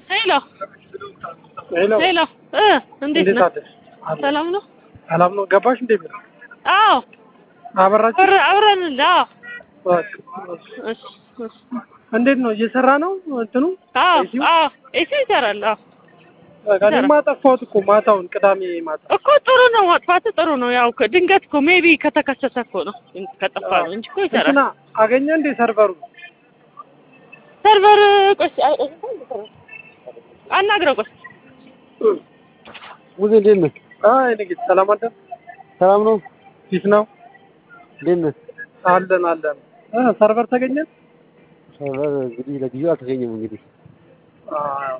ሄሎ ሄሎ ሄሎ እ እንዴት እንዴት ነህ? አለሽ? አለሁ። ሰላም ነው? ሰላም ነው። ገባሽ እንዴ? ቢሮ አዎ አበራችሁ? አብረ አብረን እንደ አዎ በቃ። እሺ እሺ እንዴት ነው እየሰራ ነው እንትኑ? አዎ ኤሲው? አዎ ኤሲ ይሰራል። አዎ በቃ እኔማ ጠፋሁት እኮ ማታውን ቅዳሜ ማታ። እኮ ጥሩ ነው ማጥፋት ጥሩ ነው። ያው ከ- ድንገት እኮ ሜቢ ከተከሰተ እኮ ነው ከጠፋ ነው እንጂ እኮ ይሰራል። እንትና አገኘ እንዴ ሰርቨሩ? ሰርቨር ቆይ አይ- አናግረው ቆይ ሙዜ እንዴት ነህ? አይ ንግድ ሰላም አደር ሰላም ነው? ፊት ነው እንዴት ነህ? አለን አለን። እ ሰርቨር ተገኘ? ሰርቨር እንግዲህ ለጊዜው አልተገኘም። እንግዲህ አዎ።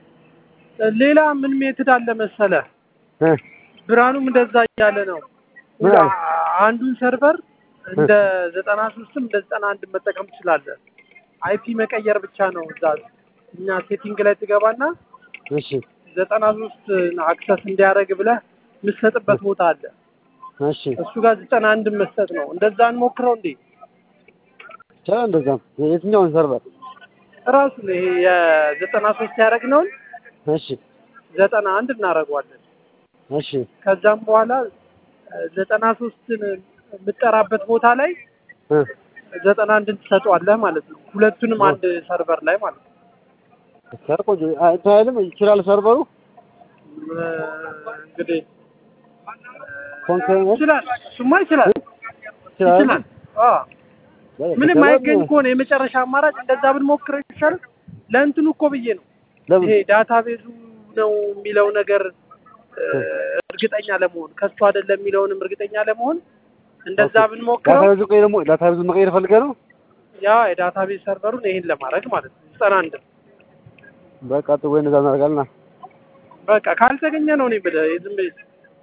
ሌላ ምን ሜትድ አለ መሰለ? እ ብርሃኑም እንደዛ እያለ ነው። ምን አለ? አንዱን ሰርቨር እንደ ዘጠና ሶስትም እንደ ዘጠና አንድ መጠቀም ትችላለህ። አይፒ መቀየር ብቻ ነው። እዛ እኛ ሴቲንግ ላይ ትገባና እሺ ዘጠና ሶስት አክሰስ እንዲያደርግ ብለህ የምትሰጥበት ቦታ አለ። እሺ እሱ ጋር ዘጠና አንድ መስጠት ነው። እንደዛ እንሞክረው እንዴ? ይቻላል። እንደዛም የትኛውን ሰርቨር? ራሱ ይሄ የዘጠና ሶስት ያደረግነውን እሺ ዘጠና አንድ እናደርገዋለን። እሺ ከዛም በኋላ ዘጠና ሶስትን የምጠራበት ቦታ ላይ እ ዘጠና አንድን ትሰጠዋለህ ማለት ነው። ሁለቱንም አንድ ሰርቨር ላይ ማለት ነው። ሰር ቆንጆ አ- እንትን አይልም ይችላል ሰርቨሩ እ እንግዲህ ኮንቴነር ይችላል፣ እሱማ ይችላል ይችላል። ይችላል። አዎ ምንም አይገኝ ከሆነ የመጨረሻ አማራጭ እንደዛ ብንሞክረው ይሻል። ለእንትኑ እኮ ብዬ ነው ለምን ይሄ ዳታቤዙ ነው የሚለው ነገር እ እርግጠኛ ለመሆን ከሱ አይደለም የሚለውንም እርግጠኛ ለመሆን እንደዛ ብንሞክረው ዳታቤዙ ቆይ ደግሞ ዳታቤዙ መቀየር ፈልገህ ነው? ያ የዳታቤዝ ሰርቨሩን ይሄን ለማድረግ ማለት ነው። ዘጠና አንድ በቃ ጥሩ ወይ እንደዛ እናደርጋለን። በቃ ካልተገኘ ነው እኔ ብለህ ዝም ብለህ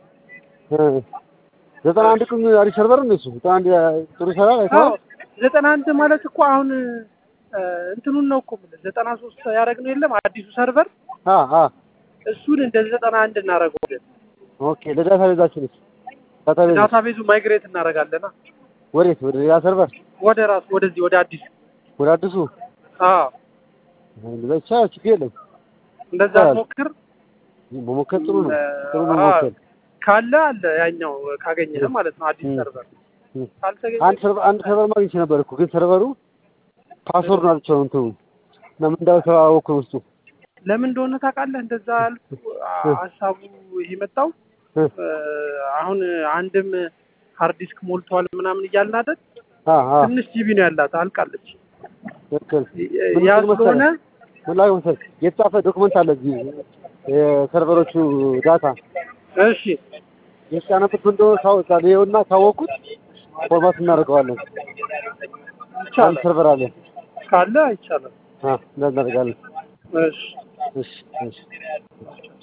እ ዘጠና አንድ ቅም አሪፍ ሰርቨር ነው እሱ። ዘጠና አንድ ጥሩ ይሰራል አዎ አይተኸዋል? ዘጠና አንድ ማለት እኮ አሁን እ እንትኑን ነው እኮ የምልህ ዘጠና ሶስት ያደረግነው የለም አዲሱ ሰርቨር አ አ እሱን እንደ ዘጠና አንድ እናደርገዋለን። ኦኬ ለዳታቤዛችንስ ዳታቤዝ ዳታቤዙ ማይግሬት እናደርጋለና ወዴት ወደ ሌላ ሰርቨር ወደ ራሱ ወደዚህ ወደ አዲሱ ወደ አዲሱ አዎ እንደዛ ይቻላል። ችግር የለም። እንደዛ ይቻላል። ሞክር መሞከር ጥሩ ነው። ጥሩ አዎ፣ መሞከር ካለ አለ ያኛው ካገኘህ ማለት ነው አዲስ እ። ሰርቨር እ። ካልተገኘ አንድ ሰርቨር አንድ ሰርቨር ማግኘት ነበር እኮ ግን ሰርቨሩ ፓስወርድ ነው አልቻለው እንትኑ እና ምን እንዳለው አወኩ ውስጡ ለምን እንደሆነ ታውቃለህ? እንደዛ ያልኩ ሀሳቡ የመጣው እ። እ፣ አሁን አንድም ሃርድ ዲስክ ሞልቷል ምናምን እያልን አይደል? አ አ ትንሽ ጂቢ ነው ያላት አልቃለች። ትክክል ምን ያ ምን ስለሆነ መሰለህ? ምን ላይ መሰለህ የተጻፈ ዶክመንት አለ እዚህ የሰርቨሮቹ ዳታ እሺ የተጫነበት ምን እንደሆነ ታውቃለህ? ይኸውና ካወቅኩት ፎርማት እናደርገዋለን። አንድ ይቻላል ሰርቨር አለ። ካለ ይቻላል። አ እናደርጋለን። እሺ እሺ እሺ